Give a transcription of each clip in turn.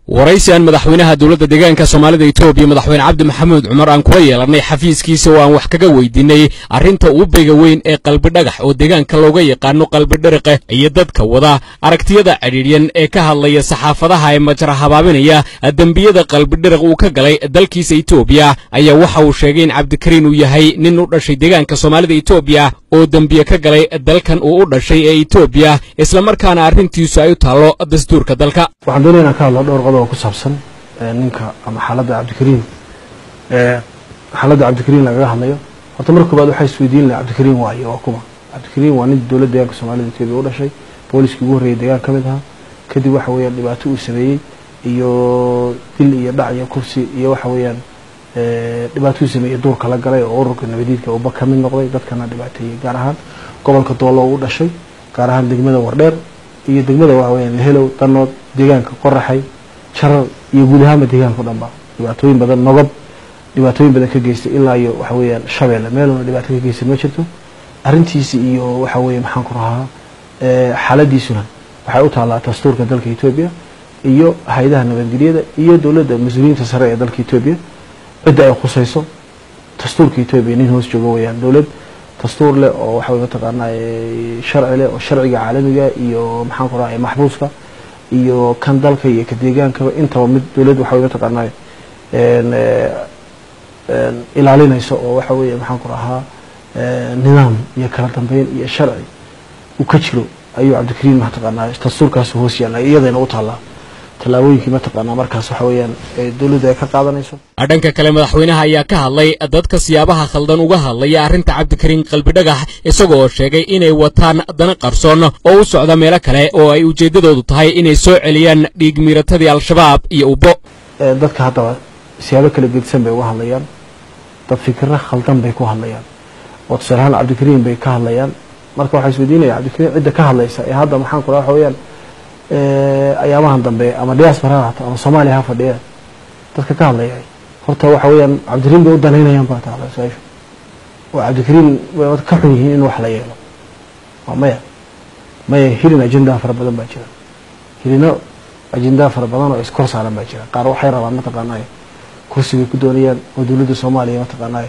waraysi aan madaxweynaha dowladda deegaanka soomaalida etoobiya madaxweyne cabdi maxamuud cumar aan kula yeelannay xafiiskiisa oo aan wax kaga weydiinay arrinta uubeyga weyn ee qalbidhagax oo deegaanka looga yaqaano qalbidhariqe iyo dadka wada aragtiyada cidhiidhyan ee ka hadlaya saxaafadaha ee majra habaabinaya dembiyada qalbidhariq uu ka galay dalkiisa etoobiya ayaa waxa uu sheegay in cabdikariin uu yahay nin u dhashay deegaanka soomaalida etoobiya oo dembiye ka galay dalkan uu u dhashay ee etoobiya islamarkaana arrintiisu ay u taallo dastuurka dalka waxaan doonaya inaan ka hadlo dhowr qodob oo ku saabsan ninka ama xaaladda cabdikariin xaaladda cabdikariin lagaga hadlayo horta marka koobaad waxaa isweydiin laha cabdikariin waayo waa kuma cabdikariin waa nin dowladda deegaanka soomaalida etoobiya u dhashay booliskii ugu horreeyay deegaan ka mid ahaa kadib waxa weeyaan dhibaato uu sameeyey iyo dil iyo dhac iyo kursi iyo waxa weeyaan dhibaato uu sameeyey duurka la galay oo ururka nabadiidka uba ka mid noqday dadkana dhibaateeyey gaar ahaan gobolka doolo u dhashay gaar ahaan degmada wardheer iyo degmada waxa weeyaan helow danood deegaanka qoraxay jarar iyo guud ahaanba deegaanka o dhan ba dhibaatooyin badan nogob dhibaatooyin badan ka geystay ilaa iyo waxa weeyaan shabeelle meeluna dhibaato ka geystay ma jirto arrintiisi iyo waxa weeye maxaan ku rahaa xaaladiisuna waxay u taallaa dastuurka dalka etoobiya iyo hay-adaha nabadgelyada iyo dowladda mas-uuliyiinta sare ee dalka etoobiya cidda ay khusayso dastuurka etoobiya nin hoos joogo weeyaan dowlad dastuur leh oo waxa weye mataqaanaa sharci leh oo sharciga caalamiga iyo maxaan ku rahaa maxbuuska iyo kan dalka iyo ka deegaankaba intaba mid dowladd waxa weye mataqaanaa ilaalinayso oo waxa weeye maxaan ku rahaa nidaam iyo kala dambeyn iyo sharci uu ka jiro ayuu cabdikariin mataqaanaa dastuurkaas hoos yaalla iyadayna u taallaa tallaabooyinkii mataqaanaa markaas waxa weeyaan dowladdu ay ka qaadanayso dhanka kale madaxweynaha ayaa ka hadlay dadka siyaabaha khaldan uga hadlaya arrinta cabdikariin qalbidhagax isaga oo sheegay inay wataan dana qarsoon oo u socda meelo kale oo ay ujeeddadoodu tahay inay soo celiyaan dhiig miiratadii al-shabaab iyo ubbo dadka haddaba siyaabo kala gedisan bay uga hadlayaan dad fikiro khaldan bay ku hadlayaan oo tusaale ahaan cabdikariin bay ka hadlayaan marka waxaa isweydiinaya cabdikariin cidda ka hadlaysa ee hadda maxaan ku raha waxa weeyaan ayaamahan dambe ama diaspora ha haato ama soomaaliya ha fadhiya dadka ka hadlaya horta waxa weeyaan cabdikariin bay u danaynayaan baa taala su-aashu oo cabdikariin way ka xun yihiin in wax la yeelo waa maya maya hilin ajendaa fara badan baa jira hilino ajendaa fara badan oo iskor saaran baa jira qaar waxay rabaan mataqaanaa kursi bay ku doonayaan oo dowladda soomaaliya mataqaanaa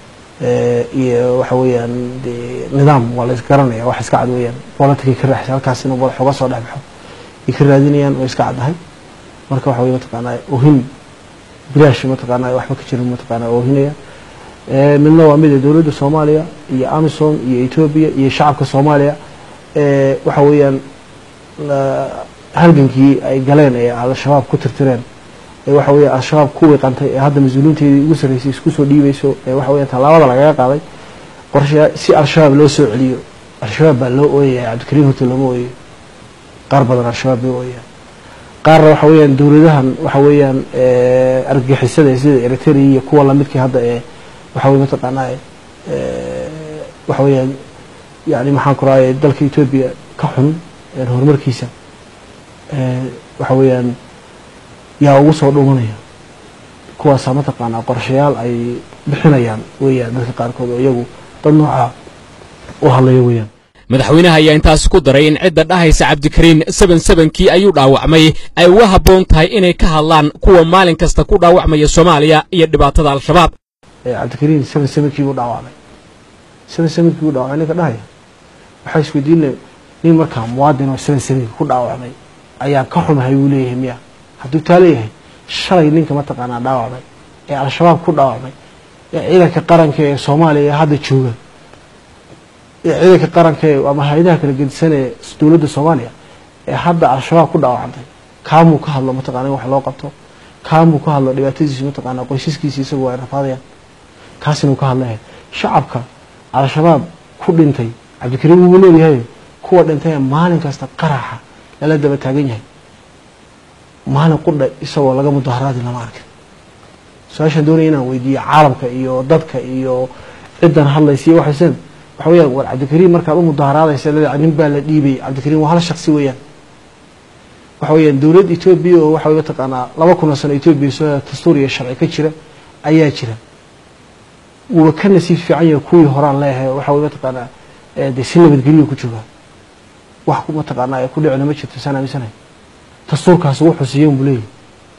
iyo waxa weeyaan de nidaam waa la isgaranaya wax iska cad weeyaan politicay ka raaxisa halkaas inuu madax uga soo dhex baxo ay ka raadinayaan oo iska caddahay marka waxa weye mataqaanaa ohin bilaash mataqaanaa waxba ka jirin mataqaanaa oohinaya midna waa mid dowladda soomaaliya iyo amisom iyo etoobiya iyo shacabka soomaaliya waxa weeyaan halgankii ay galeen ee al-shabaab ku tirtireen ee waxa weya al-shabaab ku wiiqantay ee hadda mas-uuliinteedii ugu sarreysay isku soo dhiibayso ee waxa weya tallaabada lagaga qaaday qorsha si al-shabaab loo soo celiyo al-shabaab baa loo ooyaya cabdikariin horta looma ooyayo qaar badan al-shabaab bay ooyayaan qaarna waxa weeyaan dowladahan waxa weeyaan argagixisada sida eritrea iyo kuwa lamidkii hadda ee waxa weye mataqaanaa waxa weeyaan yani maxaan ku rahay dalka etoobiya ka xun horumarkiisa waxa weeyaan yaa ugu soo dhumanaya kuwaasaa mataqaanaa qorshayaal ay bixinayaan weeyaan dadka qaarkood oo iyagu dad noocaa u hadlaya weeyaan madaxweynaha ayaa intaasi ku daray in cidda dhahaysa cabdikariin seben sebenkii ayuu dhaawacmay ay uga habboon tahay inay ka hadlaan kuwa maalin kasta ku dhaawacmaya soomaaliya iyo dhibaatada al-shabaab cabdikariin seben sebenkii buu dhaawacmay seben sebenkii buu dhaawacmay ninka dhahaya waxaa isweydiinaya nin markaa muwaadin oo seben sebenkii ku dhaawacmay ayaan ka xumahay buu leeyahay miya hadduu taa leeyahay shalay ninka mataqaanaa dhaawacmay ee al-shabaab ku dhaawacmay ee ciidanka qaranka ee soomaaliya ee hadda jooga ee ciidanka qaranka ee ama hay-adaha kala gedisan ee dowladda soomaaliya ee hadda al-shabaab ku dhaawacantay kaamuu ka hadlo mataqana in wax loo qabto kaamuu ka hadlo dhibaatadiisi mataqaanaa qoysaskiisi isagu ay rafaadayaan kaasinuu ka hadlaya shacabka al-shabaab ku dhintay cabdikariin wuuba leeyahay kuwa dhintay maalin kasta qaraxa lala daba taagan yahay maalin qudha isagoo laga mudaharaadi lama arkin su-aashaan doonaya inaan weydiiyo caalamka iyo dadka iyo ciddan hadlaysa iyo waxaysan waxa weyaan war cabdikariin markaad u mudaharaadaysa leedahay nin baa la dhiibay cabdikariin waa hal shaksi weeyaan waxa weeyaan dowlad etoobiya oo waxa mataqaanaa laba kun oo sano etoobiya soo dastuur iyo sharci ka jira ayaa jira wuuba ka nasiib fiican yahay kuwii horaan leeyahay waxa weye mataqaanaa dee si nabadgelyo ku joogaa wax mataqaanaa ku dhicina ma jirto saan aaminsanahay dastuurkaas wuxuu siiyen buu leeyahy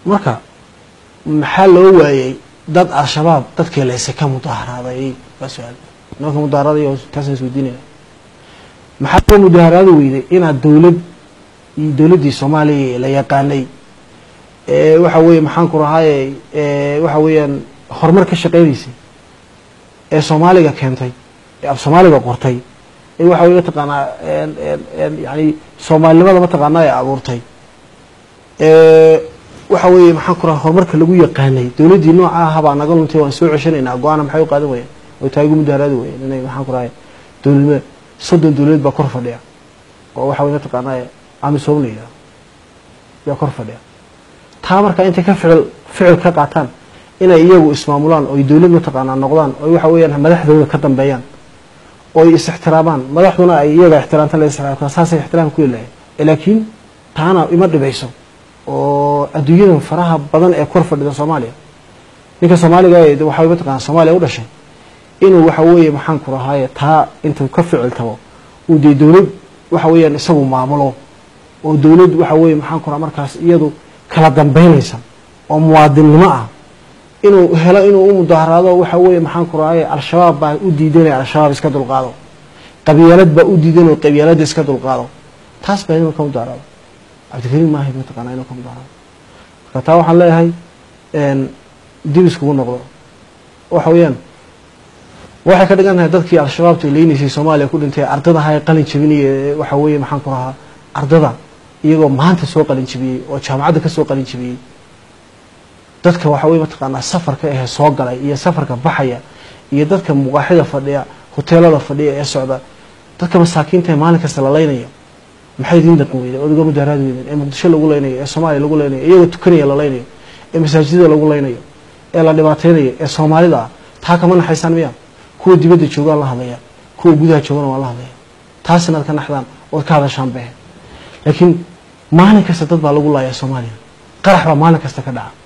marka maxaa loo waayey dad al-shabaab dadkii layse ka mudaharaaday waa su-aal nimanka mudaharaaday taasaan isweydiinaya maxaa loo mudaharaadi weyday inaad dowlad dowladdii soomaaliya la yaqaanay waxa weeye maxaan ku rahaaye waxa weeyaan horumar ka shaqeynaysay ee soomaaliga keentay ee af soomaaliga qortay ee waxa weye mataqaanaa yani soomaalinimada mataqaanaa ee abuurtay waxa weeye maxaan ku raha horumarka lagu yaqaanay dowladdii nooca aha baa naga luntay waan soo ceshanaynaa go-aana maxay u qaadan wayeen oo taa igu mudaharaadi wayeen inay maxaan ku rahay dowladnimada soddon dowladeed baa kor fadhiya oo waxa weye mataqaanaa amisom la yidhaha yaa kor fadhiya taa markaa intay ka ficil ficil ka qaataan inay iyagu ismaamulaan oy dowlad mataqaanaa noqdaan oy waxa weeyaan madaxdooda ka dambeeyaan oy is ixtiraamaan madaxduna ay iyaga ixtiraamta la ixtiraamta saasay ixtiraam ku leeyahay laakiin taana ima dhibayso oo adduunyadan faraha badan ee kor fadhida soomaaliya ninka soomaaliga ee waxa mataqaana soomaaliya u dhashay inuu waxa weeye maxaan ku rahaaye taa intuu ka ficil tabo uu dee dowlad waxa weeyaan isagu maamulo oo dowlad waxa weeye maxaan ku raha markaas iyadu kala dambeynaysa oo muwaadinnimo ah inuu helo inuu u mudaharaado waxa weeye maxaan ku rahaye al-shabaab baa u diidanaya al-shabaab iska dulqaado qabyaalad baa u diidan oo qabyaaladda iska dulqaado taas baa inuu ka mudaharaado cabdikariim maahay mataqaanaa inuu ka mudaharaado marka taa waxaan leeyahay dib iskugu noqdo waxa weeyaan waxay ka dhigan tahay dadkii al-shabaabta leynaysay soomaaliya ku dhintay ardada ahaa ee qalin jabinaya waxa weeye maxaan ku rahaa ardada iyagoo maanta soo qalin jabiyey oo jaamacadda ka soo qalin jabiyey dadka waxa weye mataqaanaa safarka ahe soo galay iyo safarka baxaya iyo dadka muqaaxida fadhiya hoteelada fadhiya ee socda dadka masaakiinta ee maalin kasta la leynayo maxay idiin dhaqan weyden odaga mudaharaad weyden ee muqdisho lagu leynayo ee soomaaliya lagu leynayo iyagoo tukanaya la leynayo ee masaajidada lagu leynayo ee la dhibaateynayo ee soomaalida ah taa kama naxaysaan miya kuwa dibadda jooga waan la hadlaya kuwa gudaha joogana waan la hadlaya taas inaad ka naxdaan ood ka hadashaan behe laakiin maalin kasta dad baa lagu laaya soomaaliya qarax baa maalin kasta ka dhaca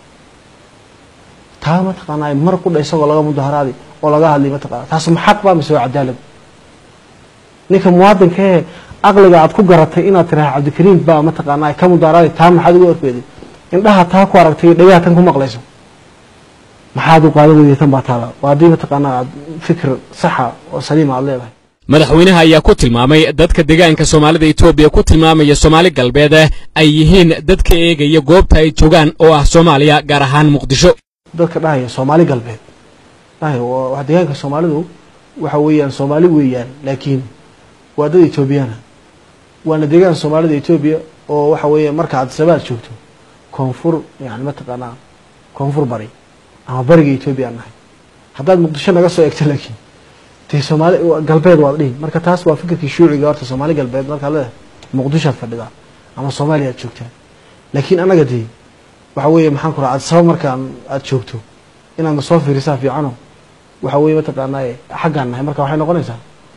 taa mataqaanaa mar qudha isagoo laga mudaharaadi oo laga hadlay mataqana taas ma xaq baa mise waa cadaalad ninka muwaadinka ee aqliga aad ku garatay inaad tiraha cabdikariim baa mataqaanaa ka mudaharaadi taa maxaad uga orkeeday indhaha taa ku aragtay iyo dhagaha tan ku maqlayso maxaad u qaadan weyday tan baa taala waa haddii mataqaanaa aad fikir saxa oo saliima aad leedahay madaxweynaha ayaa ku tilmaamay dadka deegaanka soomaalida etoobiya ku tilmaamaya soomaali galbeed ay yihiin dadka eegaya goobta ay joogaan oo ah soomaaliya gaar ahaan muqdisho dadka dhahaya soomaali galbeed dhahaya waa deegaanka soomaalidu waxa weeyaan soomaali weeyaan laakiin waa dad etoobiyana waana deegaanka soomaalida etoobiya oo waxa weeye marka aad sabaad joogto koonfur yani mataqaanaa koonfur bari ama bariga etoobiya aan nahay haddaad muqdisho naga soo egto laakiin dee soomaali galbeed waad dhihi marka taas waa fikirkii shuuciga horta soomaali galbeed markaad leedahay muqdishoad fadhidaa ama soomaaliya aad joogtaa laakiin annaga dee waxa weeye maxaan ku raha aad sabab markaan aad joogto inaadna soo fiirisaa fiicano waxa weeye mataqaanaa xaggaan nahay marka waxay noqonaysaa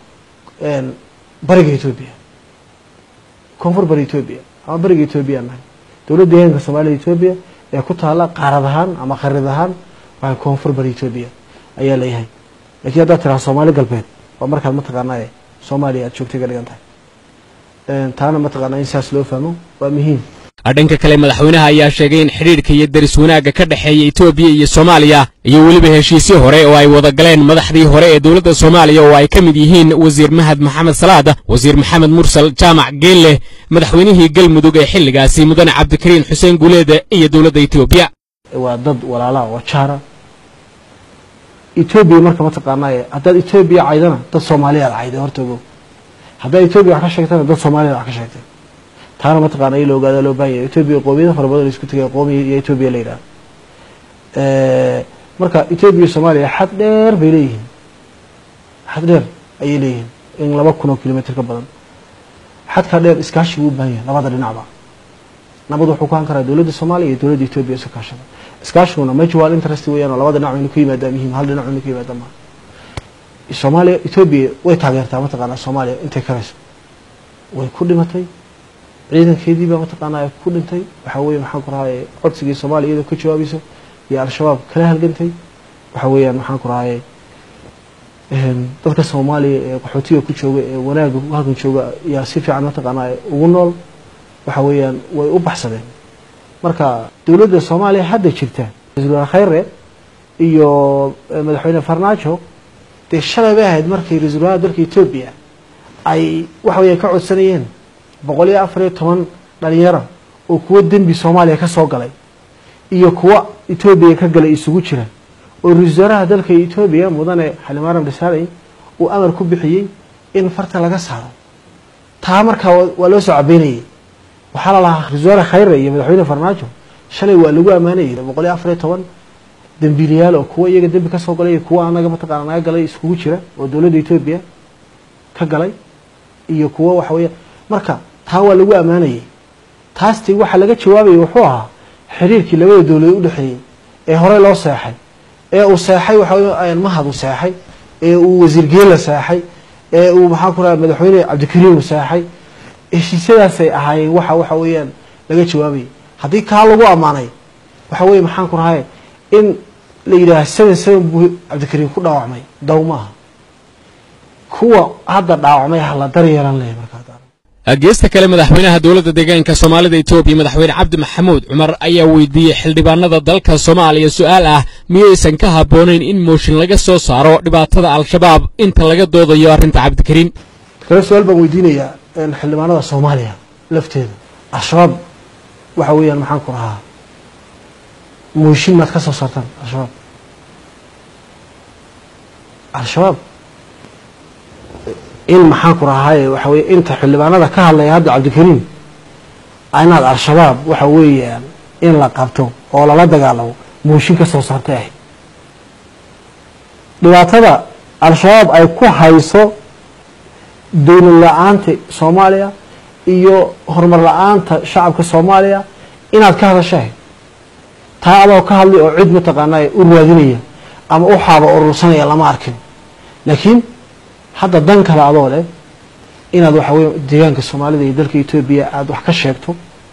bariga etoobiya koonfur bari etoobiya ama bariga etoobiya nahay dowladda deegaanka soomaalida etoobiya ee ku taala qaarad ahaan ama kharid ahaan waxay koonfur bari etoobiya ayaa leeyahay lakiin haddaad tiraha soomaali galbeed waa markaad mataqaanaa soomaaliya aad joogtay ka dhigan tahay taana mataqaanaa in saas loo fahmo waa muhiim dhanka kale madaxweynaha ayaa sheegay in xidhiidhka iyo deris wanaagga ka dhexeeya etoobiya iyo soomaaliya iyo weliba heshiisyo hore oo ay wada galeen madaxdii hore ee dowladda soomaaliya oo ay ka mid yihiin wasiir mahad maxamed salaad wasiir maxamed mursal jaamac geelle madaxweynihii galmudug ee xilligaasi mudane cabdikariin xuseen guuleede iyo dowladda etoobiya waa dad walaalaha oo jaara etoobiya marka mataqaanaa haddaad etoobiya caydana dad soomaaliyaad cayday horta ogow haddaad etoobiya wax ka sheegtana dad soomaaliyad wax ka sheegtay taana mataqaana in la ogaada loo baahan yahay etoobiya qoomiyada fara badan isku tegay qoomiya iyo etoobiya la yidhaha marka etoobiya soomaaliya xad dheer bay leeyihiin xad dheer ayay leeyihiin in laba kun oo kilomitr ka badan xadkaa dheer iskaashi buu u baahan yahay labada dhinacba nabad wuxuu ku han karaa dowladda soomaaliya iyo dowladda etoobiya isu kaashada iskaashiguna mutual interest weeyaan oo labada dhinac waynu ku yimaadaa muhiim hal dhinac waynu ku yimaadaa maa soomaaliya etoobiya way taageertaa mataqaanaa soomaaliya intay karayso way ku dhimatay ciidankeedii baa mataqaanaa ku dhintay waxaa weeye maxaan ku rahaye codsigii soomaaliya iyadoo ka jawaabayso iyo al-shabaab kala halgantay waxa weeyaan maxaan ku rahaye dadka soomaaliya ee qaxootiga ku jooga ee wanaaga halkan jooga yaa si fiican mataqaanaa ugu nool waxa weeyaan way u baxsadeen marka dowladda soomaaliya hadda jirta ra-isul wasaare khayre iyo madaxweyne farmaajo dee shalay bay ahayd markii ra-isul wasaaraha dalka etoobiya ay waxa weya ka codsanayeen boqol iyo afar iyo toban dhalinyaro oo kuwo dembi soomaaliya ka soo galay iyo kuwa etoobiya ka galay isugu jira oo ra-isul wasaaraha dalka etoobiya mudane xalimaram dhisaaley uu amar ku bixiyey in farta laga saaro taa markaa waa loo soo cabeynayay waxaa la lahaa ra-isul wasaare khayre iyo madaxweyne farmaajo shalay waa lagu ammaanayay boqol iyo afar iyo toban dembiilayaal oo kuwa iyaga dembi ka soo galay iyo kuwa anaga mataqaana naga galay iskugu jira oo dowladda etoobiya ka galay iyo kuwa waxa weya marka taa waa lagu ammaanayay taasti waxaa laga jawaabayay wuxuu ahaa xiriirkii labada dowladood udhexeeyey ee horey loo seexay ee uu seexay waxa mahad uu seexay ee uu wasiir geela seexay ee uu maxaa ku raha madaxweyne cabdikariim uu seexay heshiisyadaasay ahaayeen waxa waxa weeyaan laga jawaabayay haddii kaa lagu ammaanay waxa weye maxaan ku rahay in la yidhaaha seven seven buu cabdikariim ku dhaawacmay daw maaha kuwa hadda dhaawacmay hala daryeelan leeyahy markaa geesta kale madaxweynaha dowladda deegaanka soomaalida etoobiya madaxweyne cabdi maxamuud cumar ayaa weydiiyey xildhibaanada dalka soomaaliya su-aal ah miyaysan ka habboonayn in mooshin laga soo saaro dhibaatada al-shabaab inta laga doodayo arrinta cabdikariin kale su-aal baan weydiinayaa xildhibaanada soomaaliya lafteeda al-shabaab waxa weeyaan maxaan ku rahaa mooshin maad ka soo saartaan al-shabaab al-shabaab in maxaan ku rahaaye waxa weye inta xildhibaanada ka hadlaya hadda cabdikariim inaad al-shabaab waxa weeyaan in la qabto oo lala dagaalamo mooshin ka soo saartay ahayd dhibaatada al-shabaab ay ku hayso dowlad la-aanta soomaaliya iyo horumar la-aanta shacabka soomaaliya inaad ka hadasho ahayd taa adoo ka hadlay oo cid mataqaanaa u raadinaya ama u xaaba urursanaya lama arkin laakiin hadda dan kale adoo leh inaad waxa weye deegaanka soomaalida iyo dalka etoobiya aada wax ka sheegto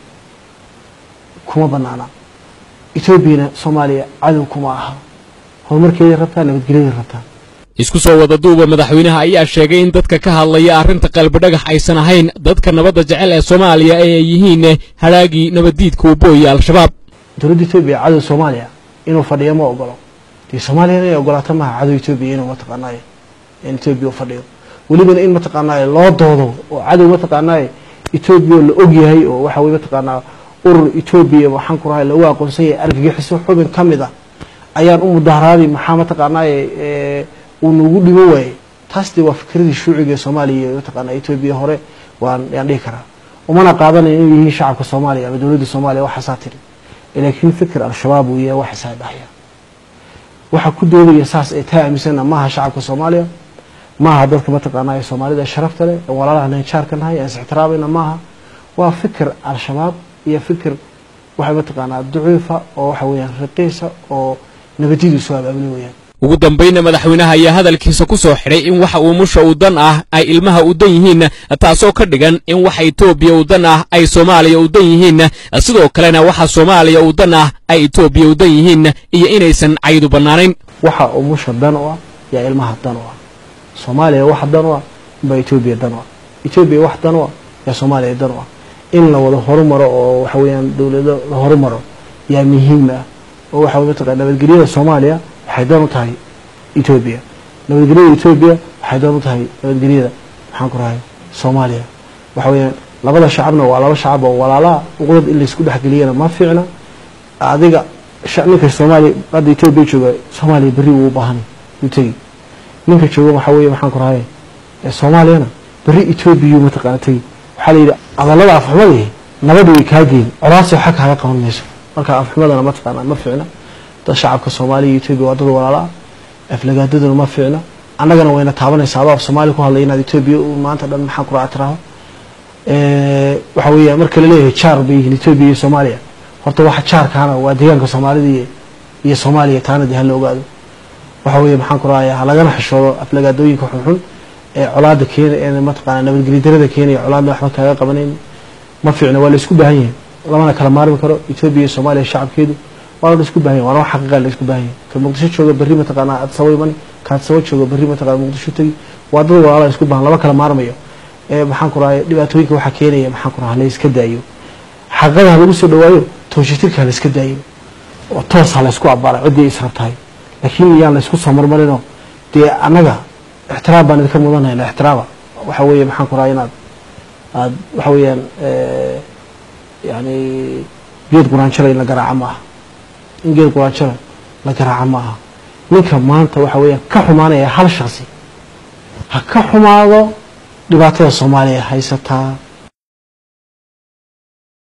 kuma banaana etoobiyana soomaaliya cadow kuma aha horumarkeeday rabtaa nabadgelyaday rabtaa isku soo wada duuba madaxweynaha ayaa sheegay in dadka ka hadlaya arrinta qalbidhagax aysan ahayn dadka nabadda jecel ee soomaaliya ee ay yihiin halaagii nabaddiidka uu booyay al-shabaab dowladda etoobiya cadow soomaaliya inuu fadhiyo ma ogolo dee soomaaliya inay ogolaato maaha cadow etoobiya inuu mataqaanaaye in etoobiya u fadhiyo welibana in mataqaanaaye loo doodo oo cadow mataqaanaaye etoobiya la og yahay oo waxa weye mataqaanaa urur etoobiya waxaan ku rahay lagu aqoonsan yahay argagixiso xubin ka mid ah ayaan u mudaharaaday maxaa mataqaanaaye uu nagu dhiman waayey taas dee waa fikradii shuuciga ee soomaaliya iyo mataqaanaa etoobiya hore waan yaan dhihi karaa umana qaadanayo inay yihiin shacabka soomaaliya ama dowladda soomaaliya waxaasaa tiri laakiin fikir al-shabaab uu yahay waxaasaa dhahya waxa ku doodaya saas ay taa aaminsana maaha shacabka soomaaliya maaha dadka mataqaanaa ee soomaalida sharafta leh ee walaalaha nanjaarka nahay ee is-ixtiraamayna maaha waa fikir al-shabaab iyo fikir waxa mataqaanaa ducuufa oo waxa weeyaan raqiisa oo nabadiyadu soo abaabuli weyaan ugu dambayna madaxweynaha ayaa hadalkiisa ku soo xidhay in waxa uu musha u dan ah ay ilmaha u dan yihiin taasoo ka dhigan in waxa etoobiya u dan ah ay soomaaliya u dan yihiin sidoo kalena waxa soomaaliya u dan ah ay etoobiya u dan yihiin iyo inaysan caydu bannaanayn waxa uu musha dan u ah yaa ilmaha dan u ah soomaaliya wax dan u ah baa etoobiya dan u ah etoobiya wax dan u ah yaa soomaaliya dan u ah in la wada horumaro oo waxa weeyaan dowlado la horumaro yaa muhiim ah oo waxa mataqaa nabadgelyada soomaaliya waxay dan u tahay etoobiya nabadgelyada etoobiya waxay dan u tahay nabadgelyada maxaan ku rahay soomaaliya waxa weeyaan labada shacabna waa laba shacab oo walaalaha uqdad in laysku dhexgeliyana ma fiicna adiga ninka soomaaliya hadda etoobiya jooga soomaaliya berri wuu u baahanay yuu tegi ninka jooga waxaa weeye maxaan ku rahay soomaaliyana berri etoobiya mataqaana tegi waxaa la yidhi adallada afxumadihi nabadda way kaa geyn colaasi waxa kaaga qaban mayso marka afxumadana mataqaana ma fiicna dad shacabka soomaaliya iyo etoobiya waa dad walaala ah aflagaadaduna ma fiicna annagana wayna taabanaysaa adoo af soomaaliya ku hadlay inaad etoobiya maanta dhan maxaan ku raactiraho waxa weeya marka laleeyahay jaar bay yihiin etoobiya iyo soomaaliya horta waxa jaarkaana waa deegaanka soomaalida iyo soomaaliya taana dee hala ogaado waxa weeye maxaan ku raaya ha lagana xishoodo aflagaadooyinka xunxun ee colaada keena ee mataqaana nabadgelyo darada keenaya colaadna waxba kaaga qabanayn ma fiicna waa la isku baahan yahay lamana kala maarmi karo etoobiya iyo soomaaliya shacabkeedu waa la isku baahan yahay waana wax xaqiiqa la isku baahan yahay ka muqdisho jooga berri mataqaana adsabo imani ka adsabo jooga berri mataqaana muqdisho tegi waa dad walaala isku baahan lama kala maarmayo ee maxaan ku raaya dhibaatooyinka waxaa keenaya maxaan ku raha la iska daayo xaqada ha lagu soo dhawaayo tooshitirka la iska daayin oo toos ha la isku abbaara ciddii israbtahay laakiin iyaan la isku soo marmarinoo dee annaga ixtiraam baan idinka mudanayna ixtiraama waxa weeye maxaan ku rahaa inaad aad waxa weeyaan yani geed quraanjara in la garaaco ma aha in geed quraanjara la garaaco ma aha ninka maanta waxa weeyaan ka xumaanaya hal shaksi ha ka xumaado dhibaatada soomaaliya haysataa